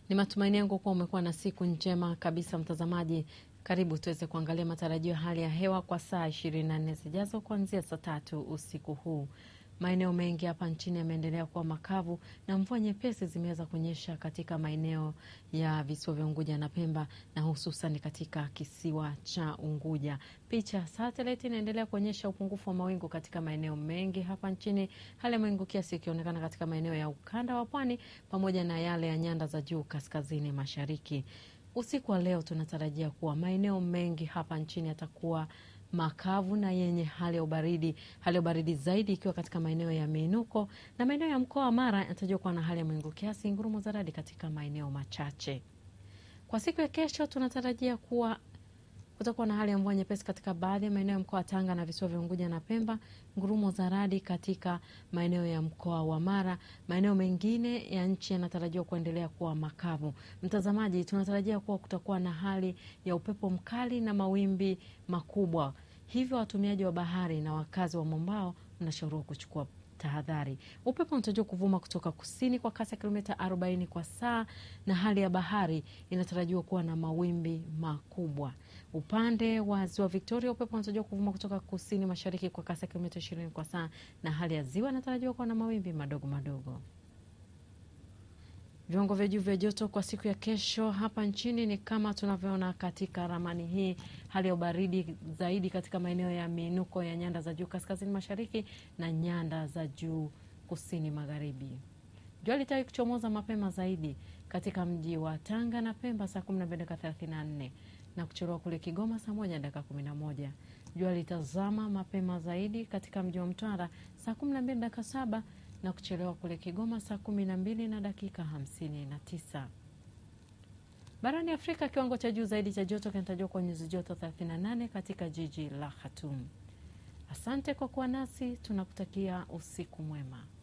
Ni matumaini yangu kuwa umekuwa na siku njema kabisa, mtazamaji. Karibu tuweze kuangalia matarajio ya hali ya hewa kwa saa 24 zijazo kuanzia saa tatu usiku huu. Maeneo mengi hapa nchini yameendelea kuwa makavu na mvua nyepesi zimeweza kuonyesha katika maeneo ya visiwa vya Unguja na Pemba na hususan katika kisiwa cha Unguja. Picha satellite inaendelea kuonyesha upungufu wa mawingu katika maeneo mengi hapa nchini, hali ya mawingu kiasi ikionekana katika maeneo ya ukanda wa pwani pamoja na yale ya nyanda za juu kaskazini mashariki. Usiku wa leo tunatarajia kuwa maeneo mengi hapa nchini yatakuwa makavu na yenye hali ya ubaridi, hali ya ubaridi zaidi ikiwa katika maeneo ya miinuko na maeneo ya mkoa wa Mara yanatarajiwa kuwa na hali ya mawingu kiasi, ngurumo za radi katika maeneo machache. Kwa siku ya kesho tunatarajia kuwa kutakuwa na hali ya mvua nyepesi katika baadhi ya maeneo ya mkoa wa Tanga na visiwa vya Unguja na Pemba, ngurumo za radi katika maeneo ya mkoa wa Mara. Maeneo mengine ya nchi yanatarajiwa kuendelea kuwa makavu. Mtazamaji, tunatarajia kuwa kutakuwa na hali ya upepo mkali na mawimbi makubwa, hivyo watumiaji wa bahari na wakazi wa mwambao mnashauriwa kuchukua tahadhari. Upepo unatarajiwa kuvuma kutoka kusini kwa kasi ya kilomita 40 kwa saa, na hali ya bahari inatarajiwa kuwa na mawimbi makubwa. Upande wa ziwa Victoria, upepo unatarajiwa kuvuma kutoka kusini mashariki kwa kasi ya kilomita 20 kwa saa, na hali ya ziwa inatarajiwa kuwa na mawimbi madogo madogo. Viwango vya juu vya joto kwa siku ya kesho hapa nchini ni kama tunavyoona katika ramani hii. Hali ya ubaridi zaidi katika maeneo ya miinuko ya nyanda za juu kaskazini mashariki na nyanda za juu kusini magharibi. Jua litawi kuchomoza mapema zaidi katika mji wa Tanga na Pemba saa 12 dakika 34 na kuchelewa kule Kigoma saa 1 dakika 11. Jua litazama mapema zaidi katika mji wa Mtwara saa 12 dakika 7 na kuchelewa kule Kigoma saa kumi na mbili na dakika hamsini na tisa. Barani Afrika, kiwango cha juu zaidi cha joto kinatarajiwa kwa nyuzi joto 38 katika jiji la Khartoum. Asante kwa kuwa nasi, tunakutakia usiku mwema.